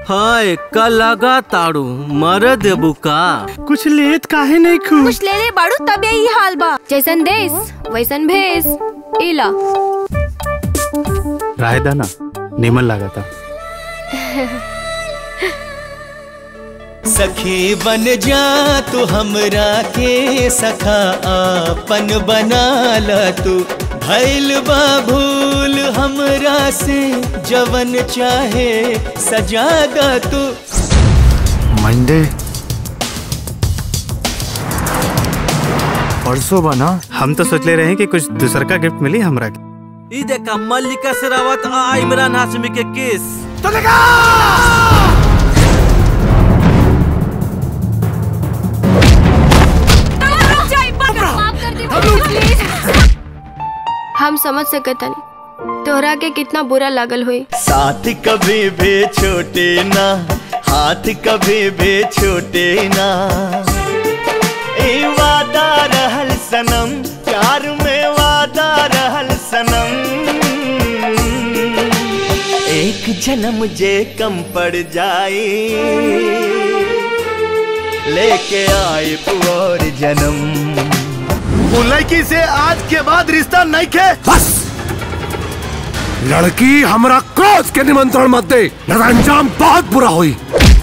हाय का लगा ताड़ू मर देबू का कुछ लेत काहे नहीं खू कुछ ले ले बाड़ू तब यही हाल बा जैसन देश वैसन भेस इला राय दाना निमन लगा था सखी बन जा तू हमरा के सखा आपन बना ल तू भैल बा भूल हमरा से जवन चाहे सजा द तू मंडे परसों बना हम तो सोचले रहे कि कुछ दूसर का गिफ्ट मिली हमरा के ई देखा मल्लिका शेरावत आ इमरान हाशमी के केस हम समझ सकता नहीं तोहरा के कितना बुरा लागल हुई साथ कभी भी छोटे ना हाथ कभी भी छोटे ना ए वादा रहल सनम प्यार में वादा रहल सनम एक जन्म जे कम पड़ जाए लेके आए और जन्म वो लड़की से आज के बाद रिश्ता नहीं खे बस लड़की हमरा क्रोध के निमंत्रण मत दे न तो अंजाम बहुत बुरा हुई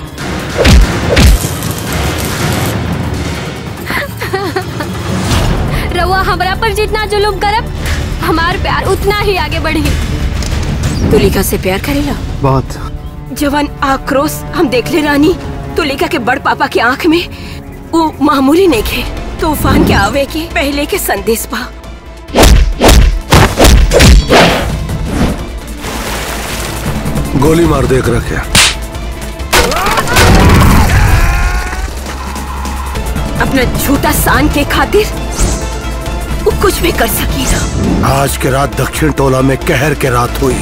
रउआ हमरा पर जितना जुलुम करब हमार प्यार उतना ही आगे बढ़ी तुलिका से प्यार करेला बहुत जवान आक्रोश हम देख ले रानी तुलिका के बड़ पापा के आंख में वो मामूली नहीं खे तूफान के आवे के पहले के संदेश पा गोली मार देख रखे अपना झूठा सान के खातिर वो कुछ भी कर सकेला आज के रात दक्षिण टोला में कहर के रात हुई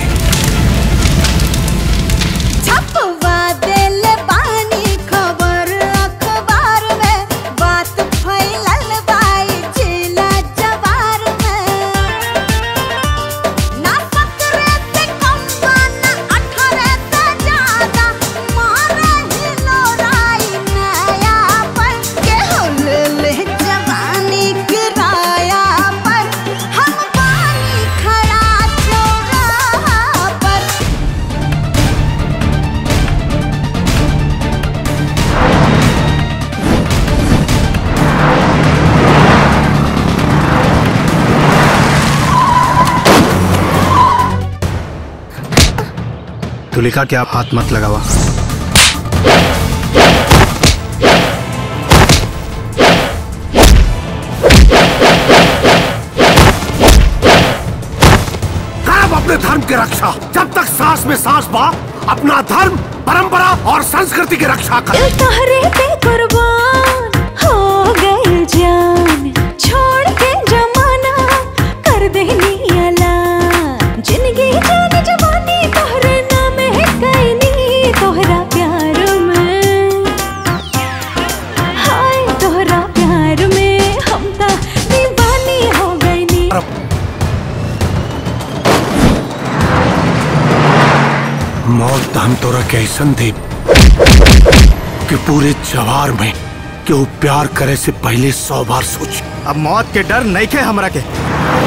छपवा देल बानी खबर अखबार में बात फैलल बाई जिला जवार में ना पकड़े ते कम्बा ना अठरे ते ज्यादा मारे ही लोराई नया पर के हो ले ले जवानी किराया पर हम बानी खड़ा चौराहा पर तुलिका के आप हाथ मत लगावा करब अपने धर्म की रक्षा जब तक सांस में सांस बा अपना धर्म परंपरा और संस्कृति की रक्षा कर तोहरे पे कुर्बान हो गए जान छोड़ के जमाना कर देनी अलान जिंदगी जान जवानी तोहरे नाम है कैनी तोहरा प्यार में हाय तोहरा प्यार में हम ता दीवानी हो गई नी मौत हम तोरा के ऐसन दे कि पूरे जवार में कि वो प्यार करे से पहले सौ बार सोच अब मौत के डर नहीं खे हमरा के